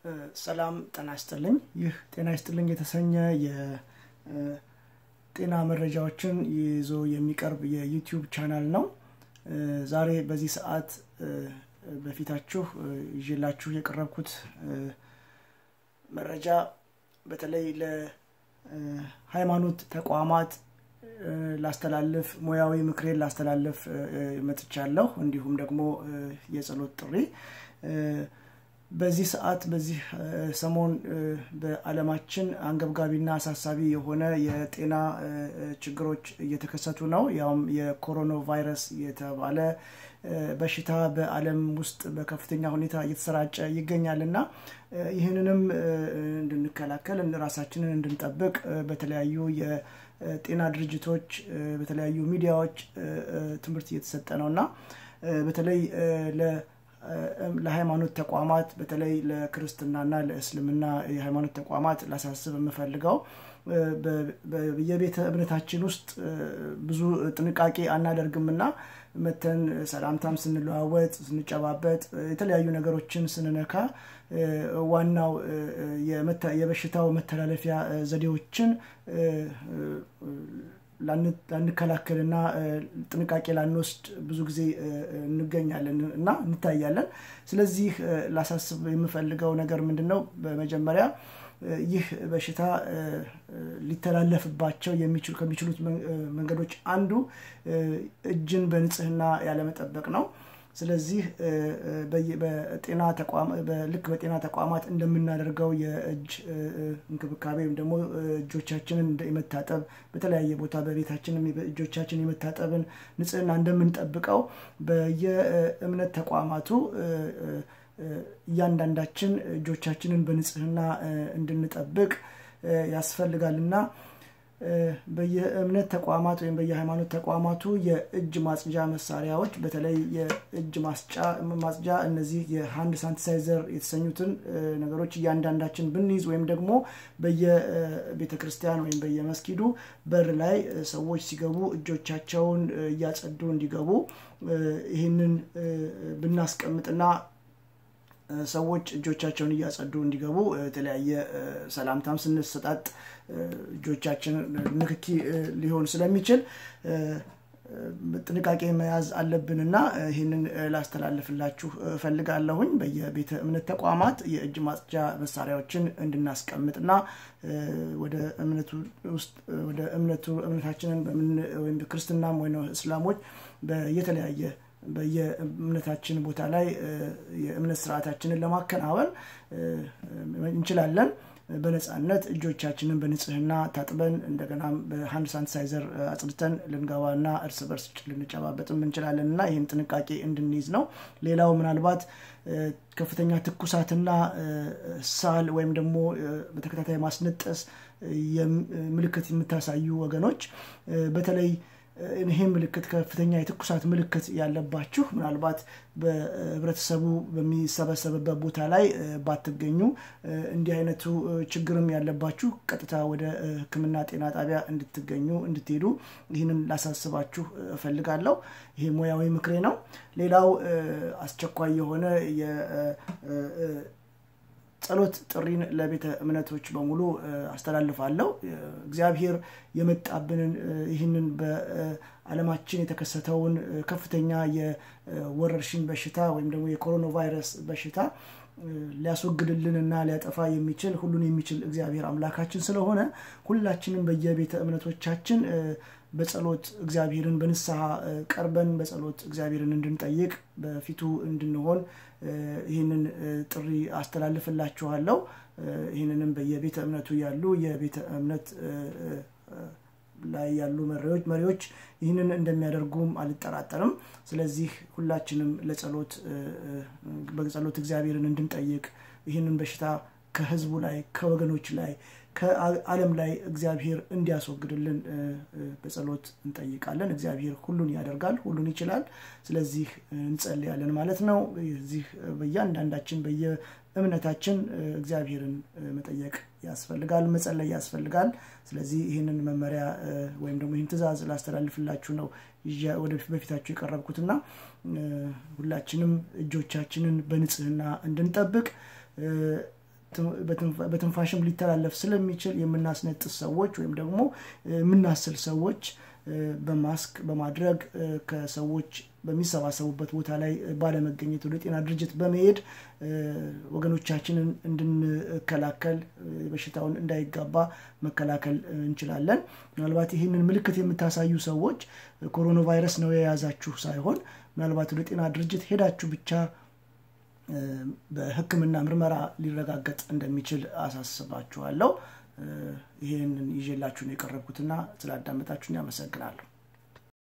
ሰላም ጤና ይስጥልኝ ይህ ጤና ይስጥልኝ የተሰኘ የጤና መረጃዎችን ይዞ የሚቀርብ የዩቲዩብ ቻናል ነው ዛሬ በዚህ ሰዓት በፊታችሁ ይላችሁ የቀረብኩት መረጃ በተለይ ለሃይማኖት ተቋማት ላስተላልፍ ሙያዊ ምክሬን ላስተላልፍ መጥቻለሁ እንዲሁም ደግሞ የጸሎት ጥሪ በዚህ ሰዓት በዚህ ሰሞን በአለማችን አንገብጋቢና አሳሳቢ የሆነ የጤና ችግሮች እየተከሰቱ ነው ያውም የኮሮና ቫይረስ የተባለ በሽታ በአለም ውስጥ በከፍተኛ ሁኔታ እየተሰራጨ ይገኛል እና ይህንንም እንድንከላከል ራሳችንን እንድንጠብቅ በተለያዩ የጤና ድርጅቶች በተለያዩ ሚዲያዎች ትምህርት እየተሰጠ ነው እና በተለይ ለሃይማኖት ተቋማት በተለይ ለክርስትናና ለእስልምና የሃይማኖት ተቋማት ላሳስብ የምፈልገው የቤተ እምነታችን ውስጥ ብዙ ጥንቃቄ አናደርግምና መተን ሰላምታም ስንለዋወጥ ስንጨባበጥ የተለያዩ ነገሮችን ስንነካ ዋናው የበሽታው መተላለፊያ ዘዴዎችን ላንከላከልና ጥንቃቄ ላንወስድ ብዙ ጊዜ እንገኛለን እና እንታያለን ስለዚህ ላሳስብ የምፈልገው ነገር ምንድን ነው በመጀመሪያ ይህ በሽታ ሊተላለፍባቸው ከሚችሉት መንገዶች አንዱ እጅን በንጽህና ያለመጠበቅ ነው ስለዚህ በጤና ልክ በጤና ተቋማት እንደምናደርገው የእጅ እንክብካቤ ወይም ደግሞ እጆቻችንን የመታጠብ በተለያየ ቦታ በቤታችን እጆቻችን የመታጠብን ንጽህና እንደምንጠብቀው በየእምነት ተቋማቱ እያንዳንዳችን እጆቻችንን በንጽህና እንድንጠብቅ ያስፈልጋልና በየእምነት ተቋማት ወይም በየሃይማኖት ተቋማቱ የእጅ ማጽጃ መሳሪያዎች በተለይ የእጅ ማጽጃ እነዚህ የሃንድ ሳንቲሳይዘር የተሰኙትን ነገሮች እያንዳንዳችን ብንይዝ ወይም ደግሞ በየቤተ ክርስቲያን ወይም በየመስጊዱ በር ላይ ሰዎች ሲገቡ እጆቻቸውን እያጸዱ እንዲገቡ ይህንን ብናስቀምጥና ሰዎች እጆቻቸውን እያጸዱ እንዲገቡ የተለያየ ሰላምታም ስንሰጣጥ እጆቻችን ንክኪ ሊሆን ስለሚችል ጥንቃቄ መያዝ አለብንና ይህንን ላስተላልፍላችሁ እፈልጋለሁኝ በየቤተ እምነት ተቋማት የእጅ ማጽጃ መሳሪያዎችን እንድናስቀምጥና ወደ እምነቱ ውስጥ ወደ እምነቱ እምነታችንን ወይም ክርስትናም ወይ እስላሞች የተለያየ በየእምነታችን ቦታ ላይ የእምነት ስርዓታችንን ለማከናወን እንችላለን በነፃነት እጆቻችንን በንጽህና ታጥበን እንደገና በሀንድ ሳንሳይዘር አጽድተን ልንገባና እርስ በርስ ልንጨባበጥም እንችላለን እና ይህን ጥንቃቄ እንድንይዝ ነው ሌላው ምናልባት ከፍተኛ ትኩሳትና ሳል ወይም ደግሞ በተከታታይ ማስነጠስ ምልክት የምታሳዩ ወገኖች በተለይ ይሄ ምልክት ከፍተኛ የትኩሳት ምልክት ያለባችሁ ምናልባት በህብረተሰቡ በሚሰበሰብበት ቦታ ላይ ባትገኙ እንዲህ አይነቱ ችግርም ያለባችሁ ቀጥታ ወደ ህክምና ጤና ጣቢያ እንድትገኙ እንድትሄዱ ይህንን ላሳስባችሁ እፈልጋለሁ ይሄ ሙያዊ ምክሬ ነው ሌላው አስቸኳይ የሆነ ጸሎት ጥሪን ለቤተ እምነቶች በሙሉ አስተላልፋለሁ እግዚአብሔር የመጣብንን ይህንን በአለማችን የተከሰተውን ከፍተኛ የወረርሽኝ በሽታ ወይም ደግሞ የኮሮና ቫይረስ በሽታ ሊያስወግድልንና ሊያጠፋ የሚችል ሁሉን የሚችል እግዚአብሔር አምላካችን ስለሆነ ሁላችንም በየቤተ እምነቶቻችን በጸሎት እግዚአብሔርን በንስሐ ቀርበን በጸሎት እግዚአብሔርን እንድንጠይቅ በፊቱ እንድንሆን ይህንን ጥሪ አስተላልፍላችኋለሁ ይህንንም በየቤተ እምነቱ ያሉ የቤተ እምነት ላይ ያሉ መሪዎች ይህንን እንደሚያደርጉም አልጠራጠርም ስለዚህ ሁላችንም ለጸሎት በጸሎት እግዚአብሔርን እንድንጠይቅ ይህንን በሽታ ከህዝቡ ላይ ከወገኖች ላይ ከአለም ላይ እግዚአብሔር እንዲያስወግድልን በጸሎት እንጠይቃለን እግዚአብሔር ሁሉን ያደርጋል ሁሉን ይችላል ስለዚህ እንጸልያለን ማለት ነው እዚህ በእያንዳንዳችን በየእምነታችን እግዚአብሔርን መጠየቅ ያስፈልጋል መጸለይ ያስፈልጋል ስለዚህ ይህንን መመሪያ ወይም ደግሞ ይህን ትእዛዝ ላስተላልፍላችሁ ነው ወደፊት በፊታችሁ የቀረብኩትና ሁላችንም እጆቻችንን በንጽህና እንድንጠብቅ በትንፋሽም ሊተላለፍ ስለሚችል የምናስነጥስ ሰዎች ወይም ደግሞ የምናስል ሰዎች በማስክ በማድረግ ከሰዎች በሚሰባሰቡበት ቦታ ላይ ባለመገኘት ወደ ጤና ድርጅት በመሄድ ወገኖቻችንን እንድንከላከል በሽታውን እንዳይጋባ መከላከል እንችላለን ምናልባት ይህንን ምልክት የምታሳዩ ሰዎች ኮሮና ቫይረስ ነው የያዛችሁ ሳይሆን ምናልባት ወደ ጤና ድርጅት ሄዳችሁ ብቻ በህክምና ምርመራ ሊረጋገጥ እንደሚችል አሳስባችኋለሁ ይህንን ይዤላችሁን የቀረብኩትና ስላዳመጣችሁን ያመሰግናለሁ